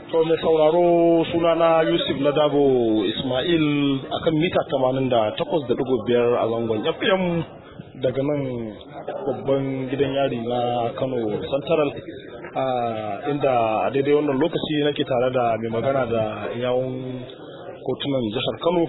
To mai sauraro sunana Yusuf Ladabo Ismail akan mita 88.5 a zangon FM daga nan babban gidan yari na Kano Central inda a daidai wannan lokaci nake tare da mai magana da yawon kotunan jihar Kano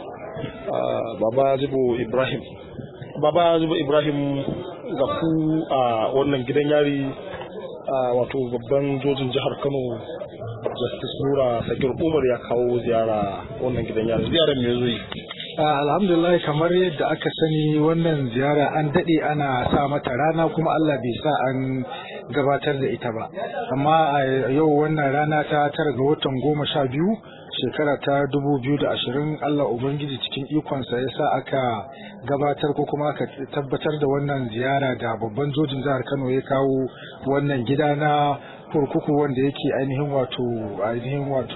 Baba Jibo Ibrahim. Baba Jibo Ibrahim ga ku a wannan gidan yari wato babban jojin jihar Kano justice nura sakir umar ya kawo ziyara wannan gidan yari ziyarar me zai alhamdulillah kamar yadda aka sani wannan ziyara an daɗe ana sa mata rana kuma allah bai sa an gabatar da ita ba amma a yau wannan rana ta tara ga watan goma sha biyu shekara ta dubu biyu da ashirin allah ubangiji cikin ikonsa ya sa aka gabatar ko kuma aka tabbatar da wannan ziyara da babban jojin jihar kano ya kawo wannan gida na kurkuku wanda yake ainihin wato ainihin wato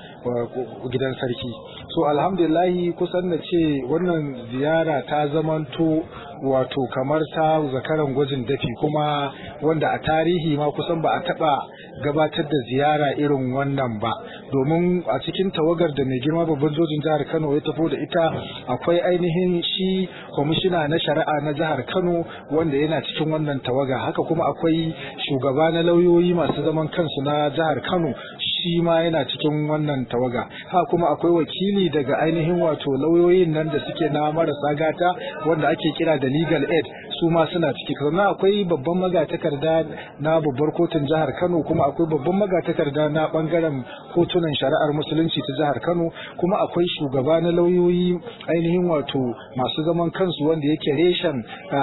gidan sarki so alhamdulillahi kusan da ce wannan ziyara ta zamanto wato kamar ta zakaran gwajin dafi kuma wanda a tarihi ma kusan ba a taba gabatar da ziyara irin wannan ba domin a cikin tawagar da mai girma babban jojin jihar kano ya tafi da ita akwai ainihin shi kwamishina na shari'a na jihar kano wanda yana cikin wannan tawaga haka kuma akwai shugaba na lauyoyi masu zaman kansu na jihar kano shi ma yana cikin wannan tawaga ha kuma akwai wakili daga ainihin wato lauyoyin nan da suke na marasa gata wanda ake kira da legal aid su ma suna ciki sannan akwai babban magatakarda na babbar kotun jihar kano kuma akwai babban magatakarda na bangaren kotunan shari'ar musulunci ta jihar kano kuma akwai shugaba na lauyoyi ainihin wato masu zaman kansu wanda yake reshen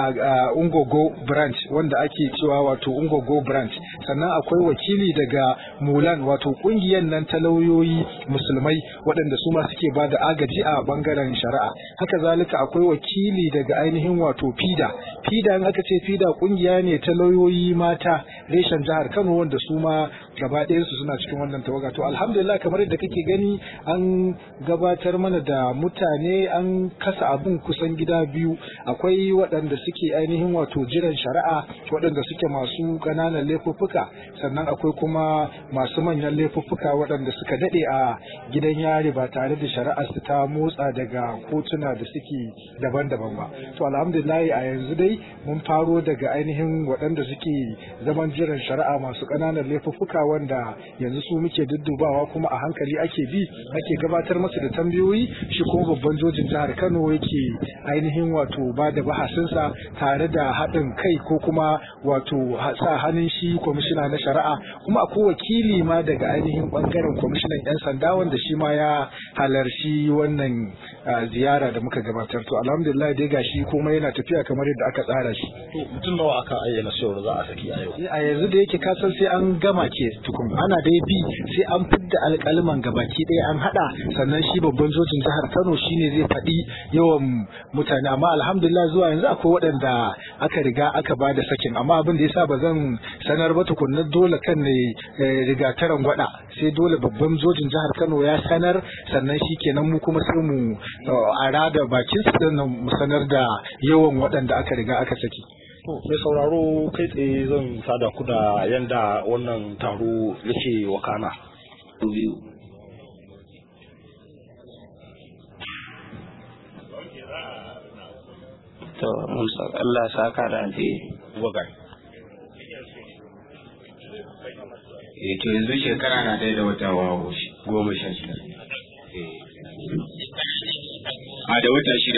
ungogo branch wanda ake cewa wato ungogo branch sannan akwai wakili daga mulan wato kungiyar nan ta lauyoyi musulmai waɗanda su ma suke ba da agaji a bangaren shari'a haka zalika akwai wakili daga ainihin wato fida fida in aka ce fida kungiya ne ta lauyoyi mata reshen jihar kano wanda su ma gaba ɗayansu suna cikin wannan tawaga to alhamdulillah kamar yadda kake gani an gabatar mana da mutane an kasa abin kusan gida biyu akwai waɗanda suke ainihin wato jiran shari'a waɗanda suke masu ƙananan laifuffuka sannan akwai kuma masu manyan laifuffuka waɗanda suka daɗe a gidan yari ba tare da shari'ar su ta motsa daga kotuna da suke daban-daban ba to alhamdulillah a yanzu dai mun faro daga ainihin waɗanda suke zaman jiran shari'a masu ƙananan laifuffuka wanda yanzu su muke duddubawa kuma a hankali ake bi ake gabatar masu da tambayoyi shi kuma babban jojin jihar Kano yake ainihin wato ba da bahasinsa tare da haɗin kai ko kuma wato sa hannun shi kwamishina na shari'a kuma akwai wakili ma daga ainihin bangaren kwamishinan 'yan sanda wanda shi ma ya halarci wannan ziyara da muka gabatar to alhamdulillah dai gashi kuma yana tafiya kamar yadda aka tsara shi to mutum nawa aka ayyana cewar za a saki a yau a yanzu da yake kasan sai an gama ke tukun ana dai bi sai an fidda alƙalman gabaki ɗaya an haɗa sannan shi babban jojin jihar Kano shine zai faɗi yawan mutane amma alhamdulillah zuwa yanzu akwai waɗanda aka riga aka bada sakin amma abin da yasa ba zan sanar ba tukunna dole kan ne riga taran gwada sai dole babban jojin jihar Kano ya sanar sannan shi kenan mu kuma sai mu a rada bakin su mu sanar da yawan waɗanda aka riga aka saki mai sauraro kai tsaye zan sada ku da yanda wannan taro yake wakana to mun Allah saka da alheri wagai eh to yanzu shekara na ɗaya da wata goma sha shida a da wata shida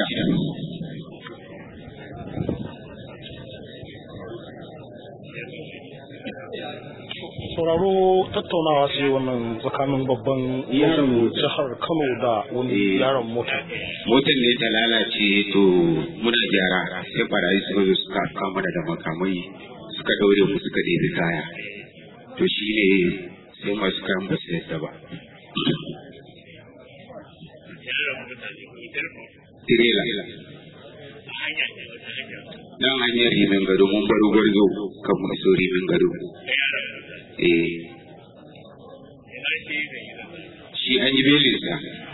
sauraro tattaunawa ce wannan tsakanin babban yaron jihar kano da wani yaron mota motar ne ta lalace to muna gyara sai barayi suka zo suka kama da makamai suka daure mu suka ɗebi kaya to shi ne sai masu kayan ba su yadda ba tirela dan hanyar rimin gado mun baro gwarzo kan mu iso rimin gado eh shi an yi belinsa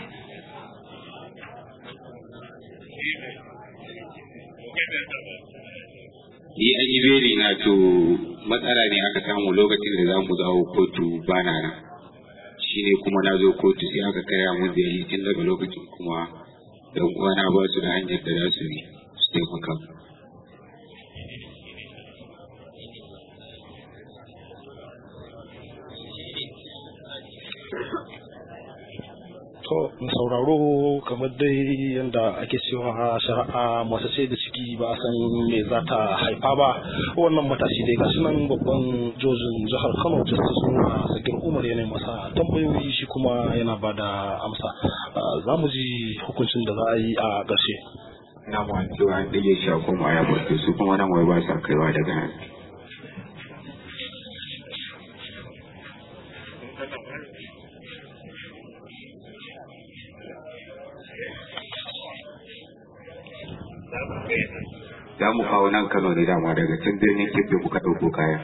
ni an yi beli na to matsala ne aka samu lokacin da za mu zawo kotu bana nan shine kuma na zo kotu sai aka kaya mun beli tun daga lokacin kuma yan uwana ba su da hanyar da za su bi su taimaka To, sauraro kamar dai yadda ake cewa shari'a masu sai da ciki ba a san me za ta haifa ba wannan matashi dai gashi nan babban jojin jihar Kano Justice Nura Sagir Umar yana masa tambayoyi shi kuma yana ba da amsa. Za mu ji hukuncin da za a yi a ƙarshe. na mu cewa an ɗage shi a koma ya barke su kuma nan wai ba sa kaiwa daga nan za mu kawo nan Kano ne dama daga can birnin Kebbi muka ɗauko kaya.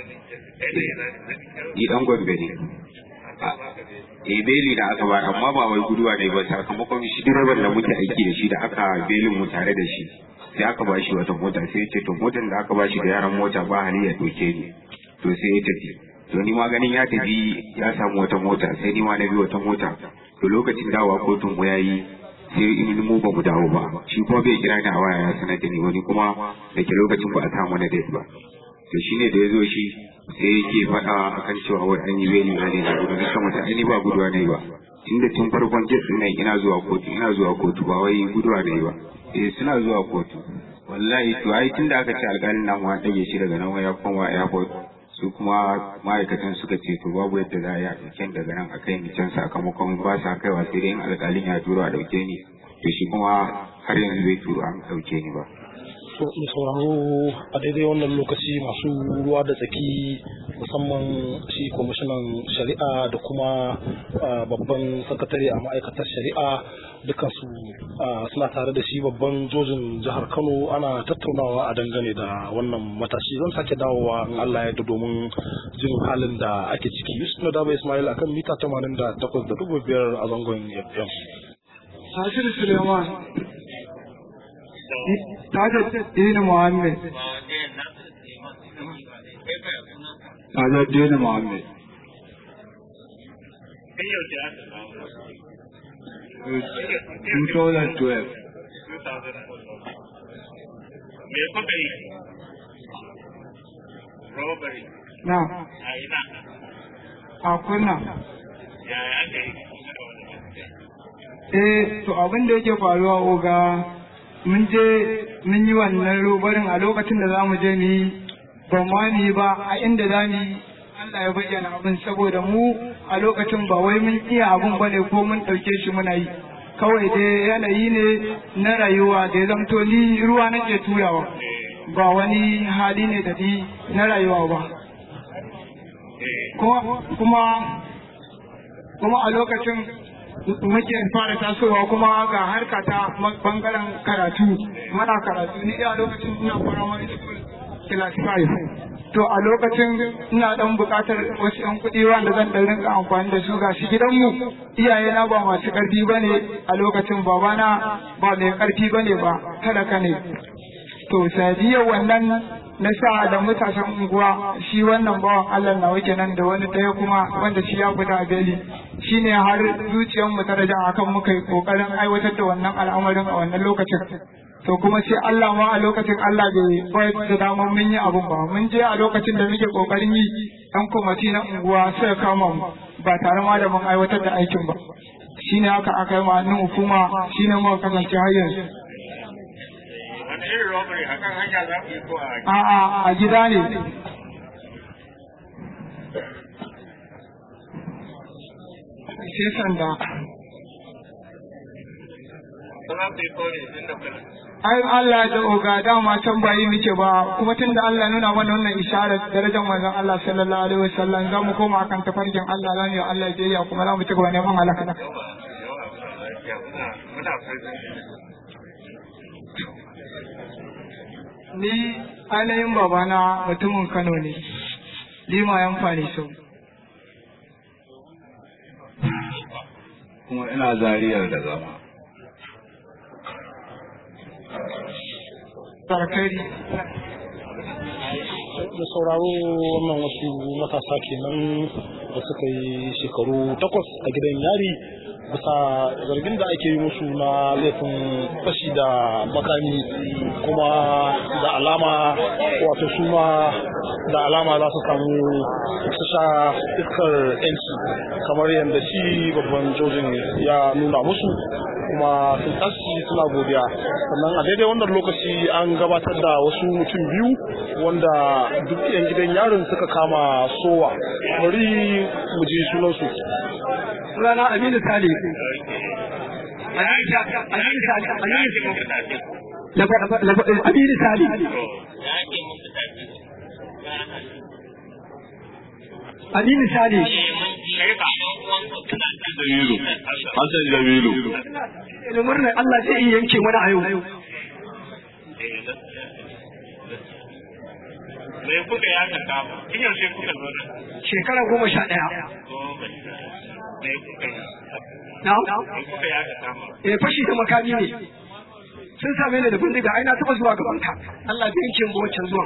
Ni ɗan Gombe ne. Eh beli da aka bayar amma ba wai guduwa ne ba sakamakon shi direban da muke aiki da shi da aka belin mu tare da shi sai aka ba shi wata mota sai ya ce to motar da aka ba shi da yaran mota ba hali ya ɗauke ni to sai ya tafi to ni ma ganin ya tafi ya samu wata mota sai ni ma na bi wata mota to lokacin dawowa kotun mu yayi sai in mu ba mu dawo ba shi kuma bai kira ni a waya ya sanar da ni wani kuma da ke lokacin ba a samu na date ba to shine da ya zo shi sai yake faɗa akan cewa wai an yi beni na ne na gudu na kama ta ni ba guduwa ne ba tunda tun farkon jet din nan ina zuwa kotu ina zuwa kotu ba wai guduwa ne ba eh suna zuwa kotu wallahi to ai tunda aka ce alƙalin nan ma dage shi daga nan ya koma airport su kuma ma'aikatan suka ce to babu yadda za a yi a ɗauken daga nan a kai ni can sakamakon ba sa kaiwa sai dai in alƙalin ya turo a ɗauke ni to shi kuma har yanzu bai turo an ɗauke ni ba To, mu sauraro a daidai wannan lokaci masu ruwa da tsaki musamman shi kwamishinan shari'a da kuma babban sakatare a ma'aikatar shari'a dukansu suna tare da shi babban jojin jihar kano ana tattaunawa a dangane da wannan matashi zan sake dawowa in allah ya domin jin halin da ake ciki yusuf na daba ismail akan mita 88.5 a zangon fm Nasir Suleiman Tajuddin Muhammad Tajuddin Muhammad 2012 Me kuka yi? Robbery. na A ina? a kunna Yaya aka yi? eh to abin da yake faruwa oga mun je mun yi wannan robarin a lokacin da za mu je ni ba ma ni ba a inda za ni Allah ya bayyana abin saboda mu a lokacin ba wai mun iya abin ba ne ko mun ɗauke shi muna yi kawai dai yanayi ne na rayuwa da ya zamto ni ruwa nake turawa ba wani hali ne da ni na rayuwa ba kuma kuma kuma a lokacin muke fara tasowa kuma ga harka ta bangaren karatu mana karatu ni a lokacin ina primary school class 5 to a lokacin ina dan bukatar wasu yan kuɗi wanda zan dan rinka amfani da su ga shi gidanmu iyaye na ba masu karfi bane a lokacin babana ba mai karfi bane ba talaka ne to sadiyar wannan na sa da matasan unguwa shi wannan bawan Allah na wake nan da wani ɗaya kuma wanda shi ya fita a beli shi ne har zuciyar mu ta raja akan muka yi kokarin aiwatar da wannan al'amarin a wannan lokacin to kuma sai Allah ma a lokacin Allah bai bayar da damar mun yi abun ba mun je a lokacin da muke kokarin yi ɗan kwamati na unguwa sai kama mu ba tare ma da mun aiwatar da aikin ba shine haka aka yi ma hukuma shine muka kasance har yanzu Wani irin robbery a kan hanya za ku yi ko a A'a a gida ne. Sai sanda. Ko za ku yi ko ne tun da kuna? Ai Allah da oga dama can bayi muke ba kuma tun da Allah nuna mana wannan isharar darajar manzon Allah sallallahu alaihi wasallam za mu koma akan tafarkin Allah za mu yi Allah biyayya kuma za mu ci gaba neman halaka. Yawa muna lafiya muna muna prison. Ni ainihin babana mutumin Kano ne. Lima yan fani so. kuma ina zariyar da zama. Sarkari. da sauraro wannan wasu matasa kenan da suka yi shekaru takwas a gidan yari bisa zargin da ake yi musu na laifin fashi da makami kuma da alama wato su ma da alama za su samu su sha iskar yanci kamar yadda shi babban jojin ya nuna musu kuma sun tashi suna godiya sannan a daidai wannan lokaci an gabatar da wasu mutum biyu wanda duk yan gidan yarin suka kama sowa bari mu ji sunansu sunana Aminu Sale. Aminu Sale. Aminu Sale. Aminu Sale. Jamilu. Hassan Jamilu. Da murnar Allah zai iya yanke mana a yau. Me kuka ya ka kama? Kin yaushe kuka zo nan? Shekara goma sha ɗaya. Me kuka yi? Na? Me kuka ya ka kama? Eh fashi da makami ne. Sun same ni da bindiga ai na taɓa zuwa gaban ka. Allah bai yanke mu wancan zuwan.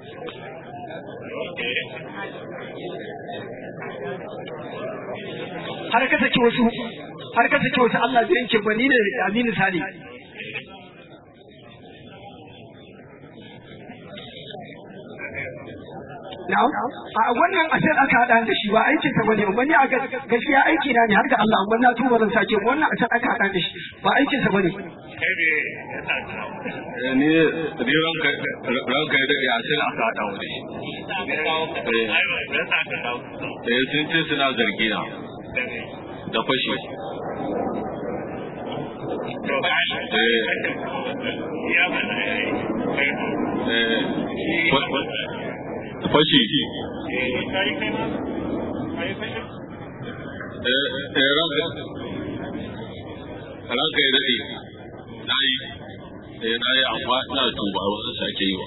Har ka saki wasu har ka saki wasu Allah bai yanke ba ni ne Aminu Sale. Na'am. A wannan asir aka haɗa da shi ba aikin sa bane amma ni a gaskiya aiki na ne har ga Allah amma na tuba zan sake wannan asir aka haɗa da shi ba aikin sa bane. Kai ne ya sa ka. Ni ni ranka ranka ya daɗe a sai aka haɗa wani. Ai ba ya sa ka dawo. Eh sun ce suna zargi na da fashi. To kai. Ya ba na yi. Kai. Eh fashi. Eh kai kai ma. Kai kai. Eh eh ranka ranka ya daɗe. Na yi. Eh na yi amma ina tuba wasu sake yi wa.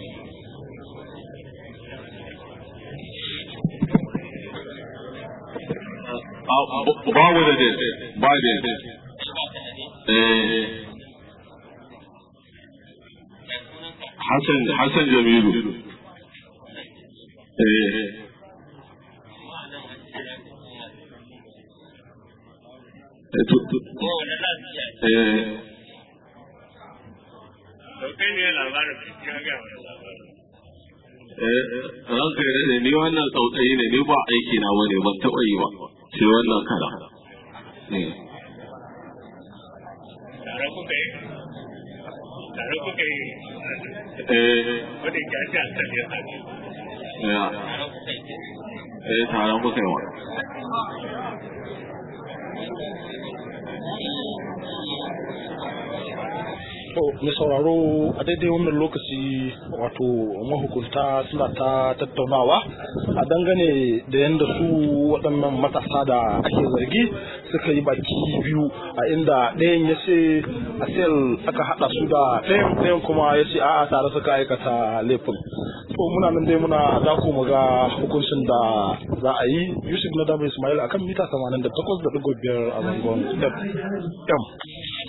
babu da dai ba dai eh Hassan Hassan Jamilu eh eh to to eh To kai ne labarin ka ga wani labarin. eh ranka ya daɗe ni wannan tsautsayi ne ni ba aiki na bane ban taɓa yi ba sai wannan kara eh Tare kuka yi. Tare kuka yi. eh Wani ya ce a kan ya sa ne. ya eh taron muka yi wa To, mai sauraro a daidai wannan lokaci wato mahukunta suna ta tattaunawa a dangane da yadda su waɗannan matasa da ake zargi suka yi baki biyu a inda ɗayan ya ce a sel aka haɗa su da ɗayan ɗayan kuma ya ce a'a tare suka aikata laifin. To muna nan dai muna dako mu ga hukuncin da za a yi Yusuf na Dama Ismail akan mita 88.5 a zangon FM.